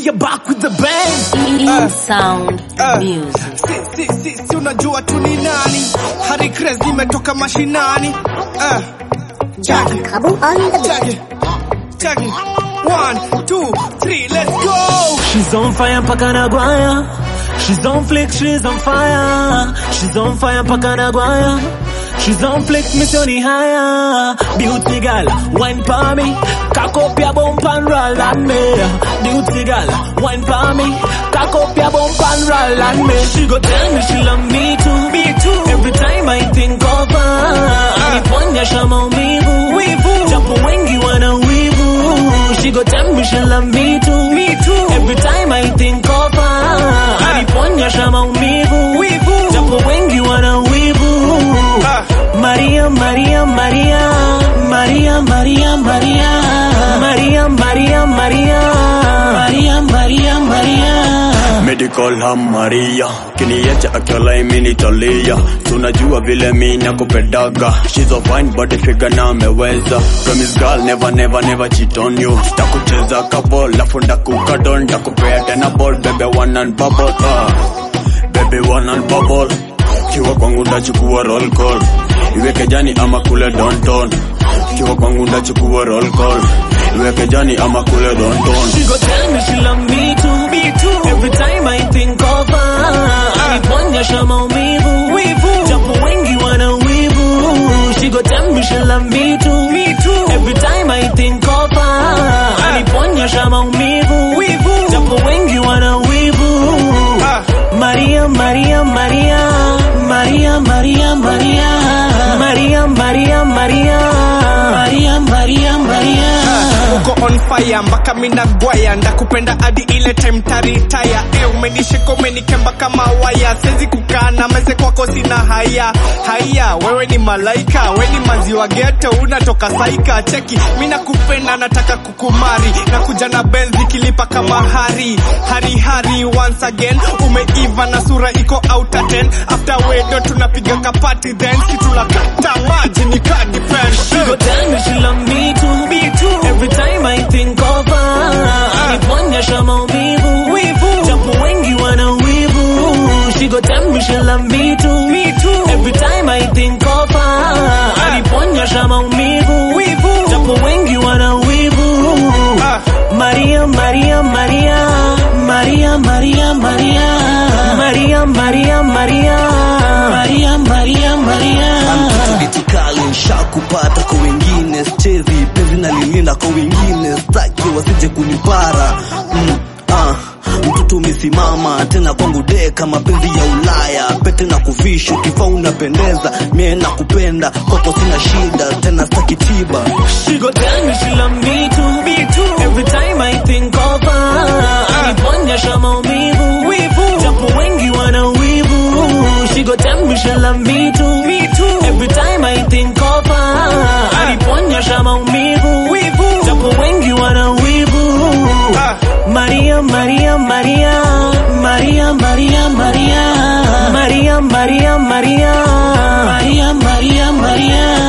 are back with the bang. In sound uh. music. Si, si, si, si unajua tu ni nani? Harry Krez nimetoka mashinani. Uh. Chaki, Kabu on the beat. chaki, chaki. One, two, three, let's go. She's on fire mpaka nagwaya. She's on flick, she's on fire. She's on fire mpaka nagwaya. She's on flick, misioni haya. Beauty girl, wine pa me. Kakopia bompan roll and me. Beauty girl, wine pa me. Kakopia bompan roll and me. She go tell me she love me too. Me too. Every time I think of her. Aniponyesha maumivu. Wivu. Japo wengi wana wivu. She go tell me she love me too. Me too. Every time I think of her. Aniponyesha maumivu. Wivu. Japo wengi wana wivu. Ah. Maria, Maria, Maria, Maria, Maria, Maria, Maria, Maria, Maria, Maria, Maria, Maria. Medical ham Maria kiniacha akiwa imenitalia tunajua vile mi nakupendaga she's a fine body figure na ameweza promise girl never never never cheat on you takucheza couple lafu ndakukadon ndakupea tena ball bebe one and bubble ah. bebe one and bubble kiwa kwangu ndachukua roll call iweke jani ama kule donton kiwa kwangu ndachukua roll call iweke jani ama kule donton She go tell me she love me too, me too. Every time I think of her, aniponyesha maumivu, wivu. Japo wengi wana wivu. She go tell me she love me too, me too. Every time I think of her, aniponyesha maumivu, wivu. Japo wengi wana wivu. Ah. Maria, Maria, Maria, Maria, Maria, Maria, Maria, Maria, Maria, Maria, Maria, Maria. uko on fire mpaka mina gwaya ndakupenda hadi ile time taritaya e umenishika umenikemba kama waya sezi kukaa na meze kwako sina haya haya wewe ni malaika we ni maziwa geto unatoka saika cheki mi nakupenda nataka kukumari nakuja na benzi kilipa kama hari hari hari once again umeiva na sura iko out of 10 after wedo tunapiga kapati then situlakata maji ni kadi She go tell me she love me too, me too. Every time I think of her, aniponyesha maumivu, wivu. Japo wengi wana wivu. She go tell me she love me too, me too. Every time I think of her, aniponyesha maumivu, wivu. Japo wengi wana wivu. Ah. Maria, Maria, Maria, Maria, Maria, Maria, Maria, Maria, Maria, Maria, Maria, Maria. Itikali nshakupata kwa wengine stezi penzi nalilinda kwa wengine staki wasije kunipara mm, ah, mtoto umesimama tena kwangu deka mapenzi ya Ulaya pete na kuvisha ukivaa unapendeza mie nakupenda kwako sina shida tena staki tiba She go tell me she love me too, me too. Every time I think of her, aniponyesha maumivu, wivu. Japo wengi wana wivu. She go tell me she love me too, me too. Every time I think of her, aniponyesha maumivu, wivu. Japo wengi wana wivu. Ah. Maria, Maria, Maria, Maria, Maria, Maria, Maria, Maria, Maria, Maria, Maria, Maria.